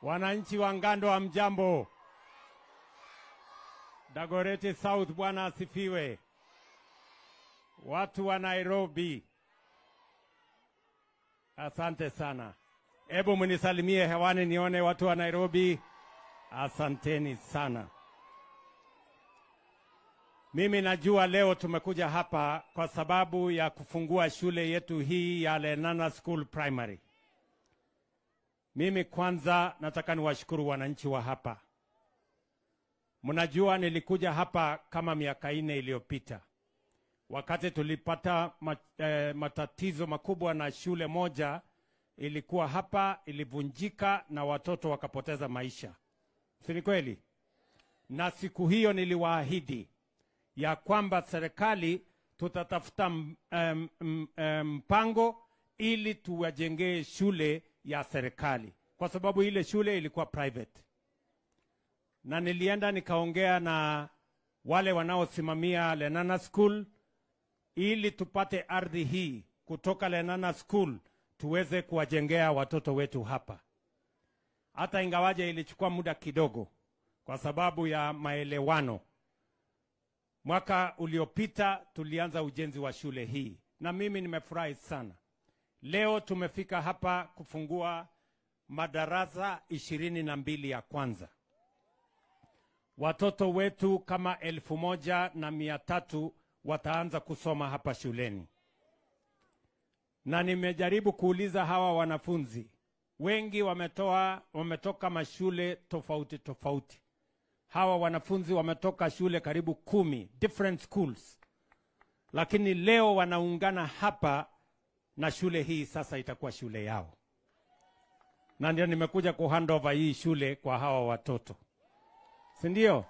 Wananchi wa Ngando wa mjambo. Dagoreti South, Bwana asifiwe. Watu wa Nairobi, asante sana. Hebu mnisalimie hewani nione watu wa Nairobi. Asanteni sana. Mimi najua leo tumekuja hapa kwa sababu ya kufungua shule yetu hii ya Lenana School Primary. Mimi kwanza nataka niwashukuru wananchi wa hapa. Mnajua nilikuja hapa kama miaka nne iliyopita wakati tulipata mat, eh, matatizo makubwa na shule moja ilikuwa hapa, ilivunjika na watoto wakapoteza maisha, si ni kweli? Na siku hiyo niliwaahidi ya kwamba serikali tutatafuta m- em, m- em, mpango ili tuwajengee shule ya serikali, kwa sababu ile shule ilikuwa private. Na nilienda nikaongea na wale wanaosimamia Lenana School ili tupate ardhi hii kutoka Lenana School tuweze kuwajengea watoto wetu hapa, hata ingawaje ilichukua muda kidogo kwa sababu ya maelewano. Mwaka uliopita tulianza ujenzi wa shule hii, na mimi nimefurahi sana. Leo tumefika hapa kufungua madarasa ishirini na mbili ya kwanza. Watoto wetu kama elfu moja na mia tatu wataanza kusoma hapa shuleni, na nimejaribu kuuliza hawa wanafunzi wengi wametoa, wametoka mashule tofauti tofauti. Hawa wanafunzi wametoka shule karibu kumi, different schools, lakini leo wanaungana hapa na shule hii sasa itakuwa shule yao, na ndio nimekuja ku hand over hii shule kwa hawa watoto, si ndio?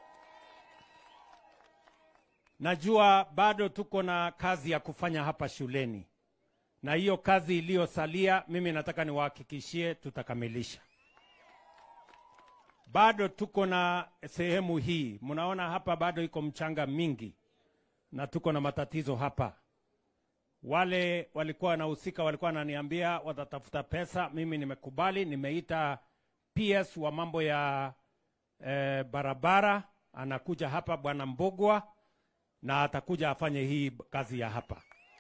Najua bado tuko na kazi ya kufanya hapa shuleni, na hiyo kazi iliyosalia, mimi nataka niwahakikishie tutakamilisha. Bado tuko na sehemu hii, mnaona hapa bado iko mchanga mingi, na tuko na matatizo hapa. Wale walikuwa wanahusika walikuwa wananiambia watatafuta pesa, mimi nimekubali. Nimeita PS wa mambo ya eh, barabara, anakuja hapa bwana Mbogwa na atakuja afanye hii kazi ya hapa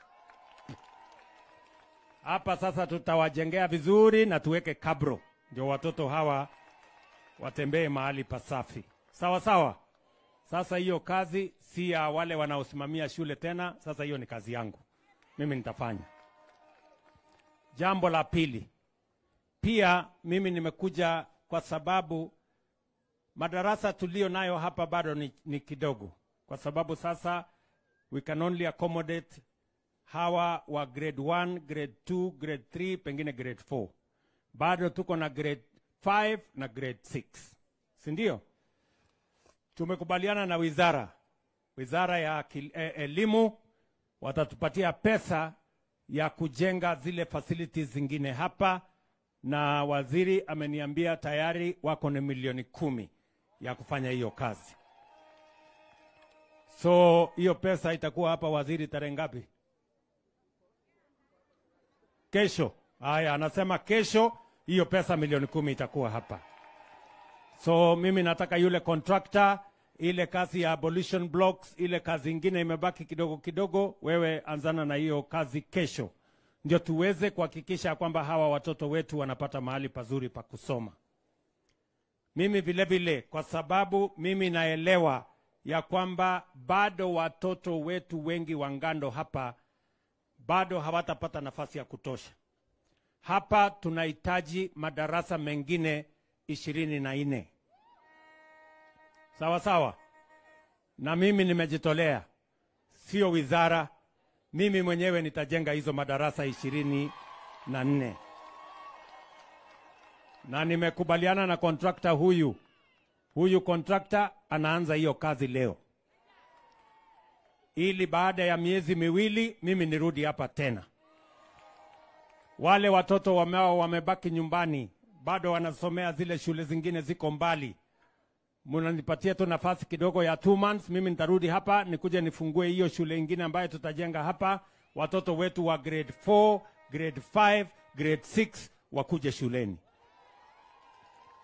hapa. Sasa tutawajengea vizuri na tuweke kabro, ndio watoto hawa watembee mahali pasafi, sawa sawa. Sasa hiyo kazi si ya wale wanaosimamia shule tena, sasa hiyo ni kazi yangu, mimi nitafanya. Jambo la pili, pia mimi nimekuja kwa sababu madarasa tuliyo nayo hapa bado ni, ni kidogo kwa sababu sasa we can only accommodate hawa wa grade 1, grade 2, grade 3, pengine grade 4. Bado tuko na grade 5 na grade 6, si ndio? Tumekubaliana na wizara wizara ya kil- eh, elimu watatupatia pesa ya kujenga zile facilities zingine hapa, na waziri ameniambia tayari wako na milioni kumi ya kufanya hiyo kazi. So hiyo pesa itakuwa hapa waziri tarehe ngapi? Kesho. Haya, anasema kesho hiyo pesa milioni kumi itakuwa hapa. So mimi nataka yule contractor, ile kazi ya abolition blocks, ile kazi ingine imebaki kidogo kidogo, wewe anzana na hiyo kazi kesho, ndio tuweze kuhakikisha kwamba hawa watoto wetu wanapata mahali pazuri pa kusoma. Mimi vile vile, kwa sababu mimi naelewa ya kwamba bado watoto wetu wengi wa Ngando hapa bado hawatapata nafasi ya kutosha. Hapa tunahitaji madarasa mengine ishirini na nne sawa sawa, na mimi nimejitolea, sio wizara, mimi mwenyewe nitajenga hizo madarasa ishirini na nne na nimekubaliana na kontrakta huyu huyu kontrakta anaanza hiyo kazi leo, ili baada ya miezi miwili mimi nirudi hapa tena. Wale watoto wamao wamebaki nyumbani, bado wanasomea zile shule zingine ziko mbali, mnanipatia tu nafasi kidogo ya two months, mimi nitarudi hapa nikuje nifungue hiyo shule ingine ambayo tutajenga hapa, watoto wetu wa grade 4, grade 5, grade 6 wakuje shuleni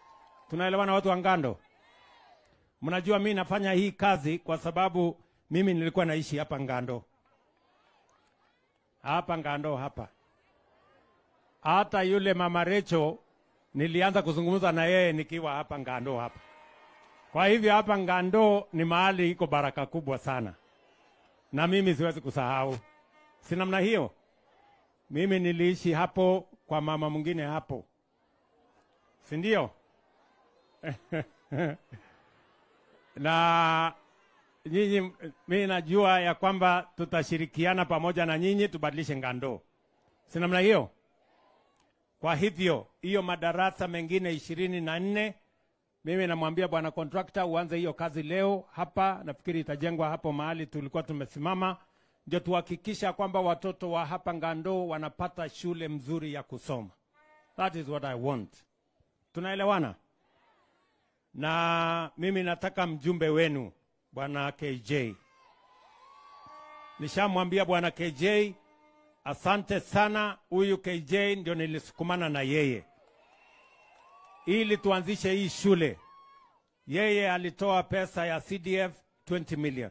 Tunaelewana watu wa Ngando? Mnajua mi nafanya hii kazi kwa sababu mimi nilikuwa naishi hapa Ngando, hapa Ngando hapa. Hata yule mama Recho nilianza kuzungumza na yeye nikiwa hapa Ngando hapa. Kwa hivyo hapa Ngando ni mahali iko baraka kubwa sana, na mimi siwezi kusahau. Si namna hiyo? Mimi niliishi hapo kwa mama mwingine hapo, si ndio? na nyinyi, mimi najua ya kwamba tutashirikiana pamoja na nyinyi tubadilishe Ngando, si namna hiyo? Kwa hivyo hiyo madarasa mengine ishirini na nne mimi namwambia bwana kontrakta uanze hiyo kazi leo hapa. Nafikiri itajengwa hapo mahali tulikuwa tumesimama, ndio tuhakikisha kwamba watoto wa hapa Ngando wanapata shule mzuri ya kusoma. That is what I want. Tunaelewana? Na mimi nataka mjumbe wenu bwana KJ. Nishamwambia bwana KJ, asante sana. Huyu KJ ndio nilisukumana na yeye ili tuanzishe hii shule. Yeye alitoa pesa ya CDF 20 million,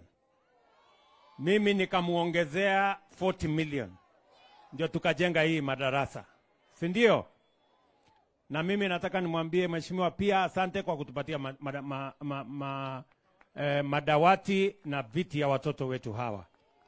mimi nikamuongezea 40 million, ndio tukajenga hii madarasa, si ndio? Na mimi nataka nimwambie mheshimiwa pia asante kwa kutupatia ma, ma, ma, ma, ma, eh, madawati na viti ya watoto wetu hawa.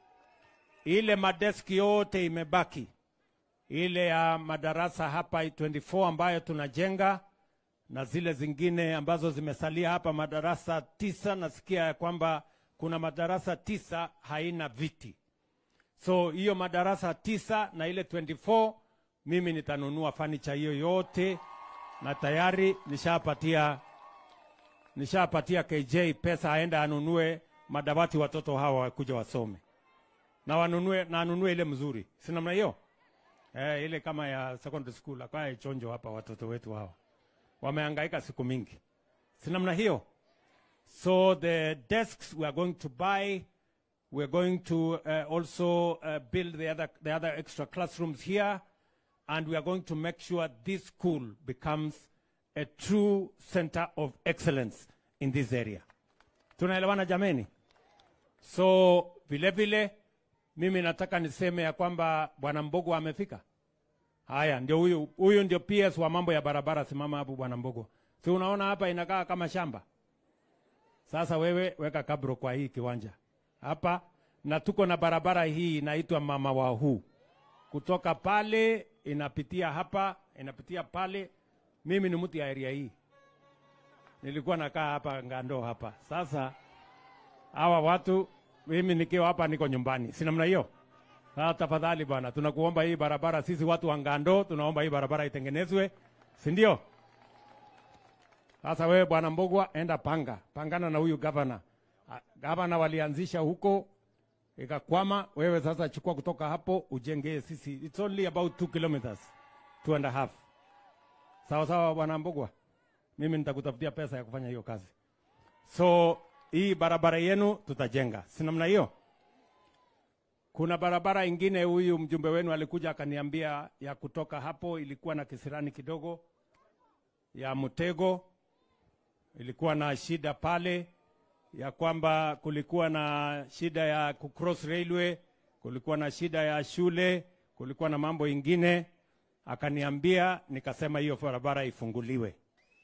Ile madeski yote imebaki, ile ya madarasa hapa 24 ambayo tunajenga na zile zingine ambazo zimesalia hapa, madarasa tisa. Nasikia ya kwamba kuna madarasa tisa haina viti, so hiyo madarasa tisa na ile 24 mimi nitanunua fanicha hiyo yote, na tayari nishapatia nishapatia KJ pesa aenda anunue madawati watoto hawa wakuja wasome na wanunue na anunue ile mzuri, si namna hiyo eh, ile kama ya secondary school akae chonjo hapa watoto wetu hawa wamehangaika siku mingi, si namna hiyo. So the desks we are going to buy, we are going to uh, also uh, build the other, the other extra classrooms here, and we are going to make sure this school becomes a true center of excellence in this area. Tunaelewana jameni? So vile vile mimi nataka niseme ya kwamba bwana Mbogo amefika. Haya, ndio huyu huyu ndio PS wa mambo ya barabara. Simama hapo bwana Mbogo, si unaona hapa inakaa kama shamba. Sasa wewe weka kabro kwa hii kiwanja hapa, na tuko na barabara hii inaitwa mama wa huu, kutoka pale inapitia hapa inapitia pale. Mimi ni mtu ya area hii, nilikuwa nakaa hapa Ngando hapa. Sasa hawa watu, mimi nikiwa hapa niko nyumbani, si namna hiyo. Sasa tafadhali bwana, tunakuomba hii barabara, sisi watu wa Ngando tunaomba hii barabara itengenezwe, si ndio? Sasa wewe bwana Mbogwa, enda panga pangana na huyu gavana. Ah, Gavana walianzisha huko ikakwama. Wewe sasa chukua kutoka hapo ujengee sisi, it's only about two kilometers, two and a half. Sawa sawa bwana Mbogwa, mimi nitakutafutia pesa ya kufanya hiyo kazi. So hii barabara yenu tutajenga, si namna hiyo? Kuna barabara ingine, huyu mjumbe wenu alikuja akaniambia ya kutoka hapo, ilikuwa na kisirani kidogo ya mtego, ilikuwa na shida pale ya kwamba kulikuwa na shida ya kucross railway, kulikuwa na shida ya shule, kulikuwa na mambo ingine. Akaniambia, nikasema hiyo barabara ifunguliwe.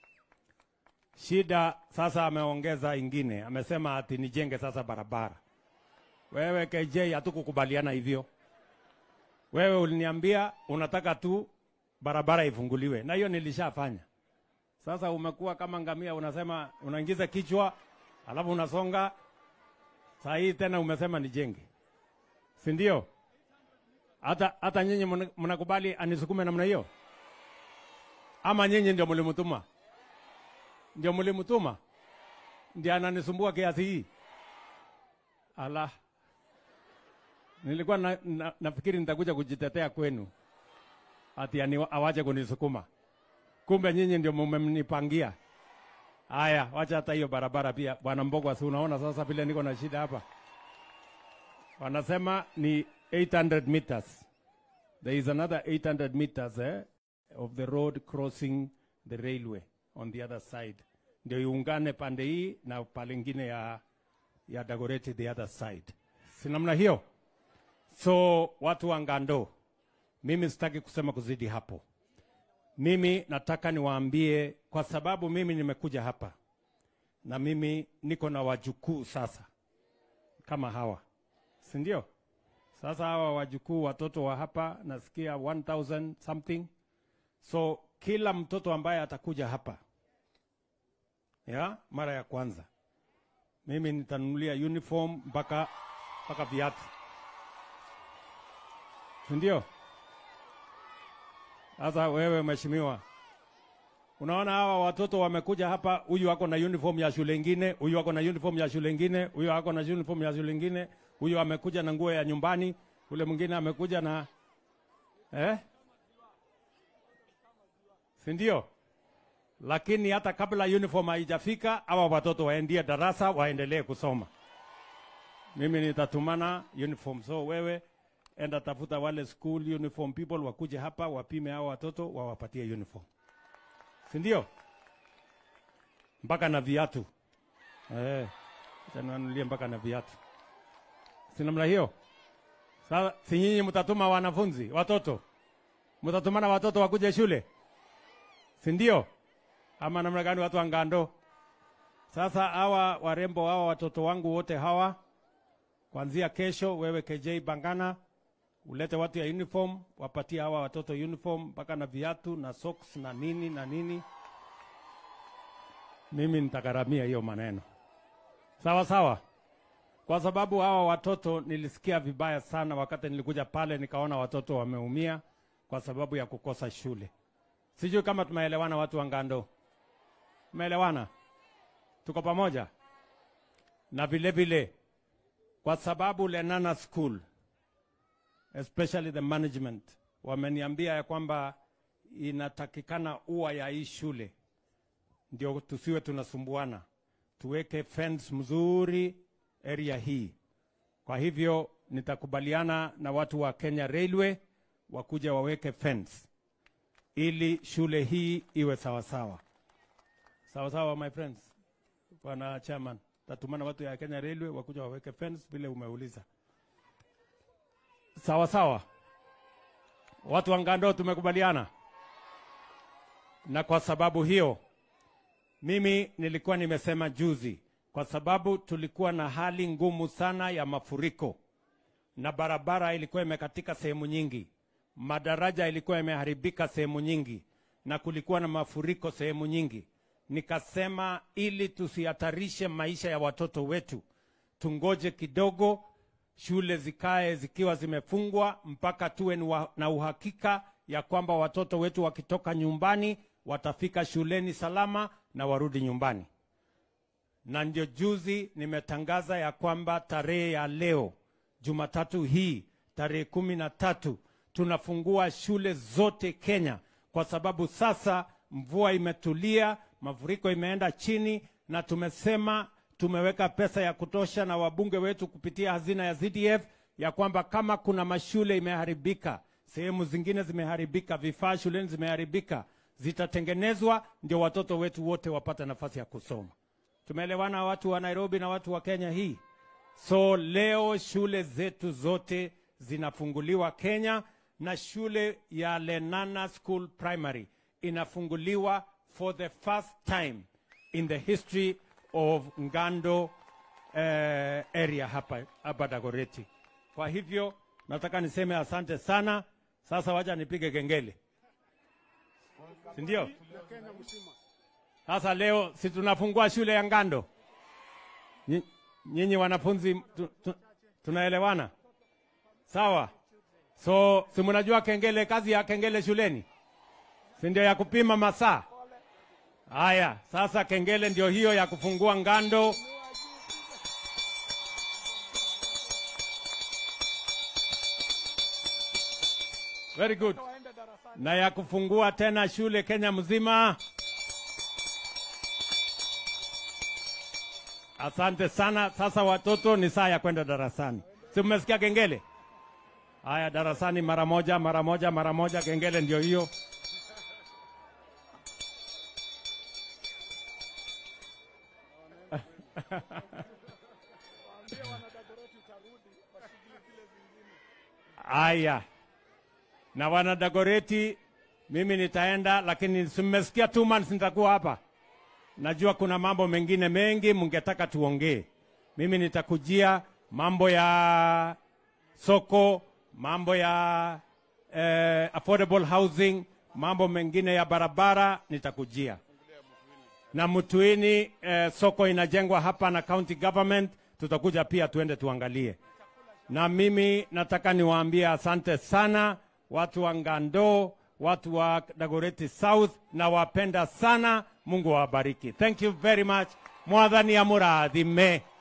Shida sasa ameongeza ingine, amesema ati nijenge sasa barabara. Wewe KJ, hatukukubaliana hivyo. Wewe uliniambia unataka tu barabara ifunguliwe, na hiyo nilishafanya. Sasa umekuwa kama ngamia, unasema unaingiza kichwa alafu unasonga. Saa hii tena umesema nijenge, si ndio? Hata hata nyinyi mna- mnakubali anisukume namna hiyo, ama nyinyi ndio mlimtuma? Ndio mlimtuma, ndio ananisumbua kiasi hii? Ala, nilikuwa na, na, nafikiri nitakuja kujitetea kwenu ati ani- awache kunisukuma, kumbe nyinyi ndio mmenipangia. Haya, wacha hata hiyo barabara pia. Bwana Mbogwa, si unaona sasa vile niko na shida hapa? Wanasema ni 800 meters. There is another 800 meters eh, of the road crossing the railway. on the other side, ndio iungane pande hii na pale ingine ya, ya Dagoretti the other side, si namna hiyo? So watu wa Ngando, mimi sitaki kusema kuzidi hapo. Mimi nataka niwaambie, kwa sababu mimi nimekuja hapa na mimi niko na wajukuu sasa kama hawa, si ndio? Sasa hawa wajukuu watoto wa hapa nasikia 1000 something. So kila mtoto ambaye atakuja hapa ya mara ya kwanza, mimi nitanunulia uniform mpaka mpaka viatu, si ndio? Sasa wewe mheshimiwa, unaona hawa watoto wamekuja hapa, huyu ako na uniform ya shule ingine, huyu ako na uniform ya shule ingine, huyu ako na uniform ya shule ingine, huyu amekuja na nguo ya nyumbani, ule mwingine amekuja na eh? si ndio? Lakini hata kabla uniform haijafika, hawa watoto waendie darasa, waendelee kusoma. Mimi nitatumana uniform, so wewe enda tafuta wale school uniform people wakuje hapa wapime hawa watoto wawapatie uniform, si ndio? Mpaka na viatu eh, acha niwanunulie mpaka na viatu, si namna hiyo? Sasa si nyinyi mtatuma wanafunzi watoto, mtatumana watoto wakuje shule, si ndio? Ama namna gani, watu wa Ngando? Sasa hawa warembo hawa watoto wangu wote hawa, kuanzia kesho, wewe KJ Bangana ulete watu ya uniform, wapatie hawa watoto uniform mpaka na viatu na socks na nini na nini. Mimi nitagharamia hiyo maneno, sawa sawa, kwa sababu hawa watoto nilisikia vibaya sana wakati nilikuja pale, nikaona watoto wameumia kwa sababu ya kukosa shule. Sijui kama tumeelewana, watu wa Ngando, tumeelewana, tuko pamoja. Na vile vile kwa sababu Lenana School especially the management wameniambia ya kwamba inatakikana ua ya hii shule ndio tusiwe tunasumbuana, tuweke fence mzuri area hii. Kwa hivyo nitakubaliana na watu wa Kenya Railway wakuja waweke fence ili shule hii iwe sawasawa sawa sawa, my friends. Bwana chairman, tatumana watu ya Kenya Railway wakuja waweke fence vile umeuliza. Sawa sawa, watu wa Ngando tumekubaliana, na kwa sababu hiyo mimi nilikuwa nimesema juzi, kwa sababu tulikuwa na hali ngumu sana ya mafuriko na barabara ilikuwa imekatika sehemu nyingi, madaraja ilikuwa imeharibika sehemu nyingi, na kulikuwa na mafuriko sehemu nyingi. Nikasema ili tusihatarishe maisha ya watoto wetu, tungoje kidogo shule zikae zikiwa zimefungwa mpaka tuwe na uhakika ya kwamba watoto wetu wakitoka nyumbani watafika shuleni salama na warudi nyumbani. Na ndio juzi nimetangaza ya kwamba tarehe ya leo Jumatatu hii tarehe kumi na tatu tunafungua shule zote Kenya, kwa sababu sasa mvua imetulia, mafuriko imeenda chini, na tumesema tumeweka pesa ya kutosha na wabunge wetu kupitia hazina ya ZDF ya kwamba kama kuna mashule imeharibika, sehemu zingine zimeharibika, vifaa shuleni zimeharibika, zitatengenezwa ndio watoto wetu wote wapate nafasi ya kusoma. Tumeelewana watu wa Nairobi na watu wa Kenya hii? So leo shule zetu zote zinafunguliwa Kenya, na shule ya Lenana School Primary inafunguliwa for the first time in the history of Ngando uh, area hapa hapa Dagoretti. Kwa hivyo nataka niseme asante sana. Sasa wacha nipige kengele, si ndio? Sasa leo si tunafungua shule ya Ngando. Nyi- Nyinyi wanafunzi tu, tu, tunaelewana sawa? So si mnajua kengele, kazi ya kengele shuleni si ndio ya kupima masaa? Haya, sasa kengele ndio hiyo ya kufungua Ngando. Very good. Na ya kufungua tena shule Kenya mzima. Asante sana. Sasa watoto, ni saa ya kwenda darasani. Si mmesikia kengele? Haya, darasani mara moja, mara moja, mara moja. Kengele ndio hiyo. Aya, na wana Dagoreti, mimi nitaenda, lakini simesikia two months nitakuwa hapa. Najua kuna mambo mengine mengi mungetaka tuongee. Mimi nitakujia mambo ya soko, mambo ya eh, affordable housing, mambo mengine ya barabara nitakujia. Na Mtuini eh, soko inajengwa hapa na county government, tutakuja pia tuende tuangalie. Na mimi nataka niwaambie asante sana watu wa Ngando, watu wa Dagoretti South, na wapenda sana. Mungu awabariki. Thank you very much. Mwathani amurathime.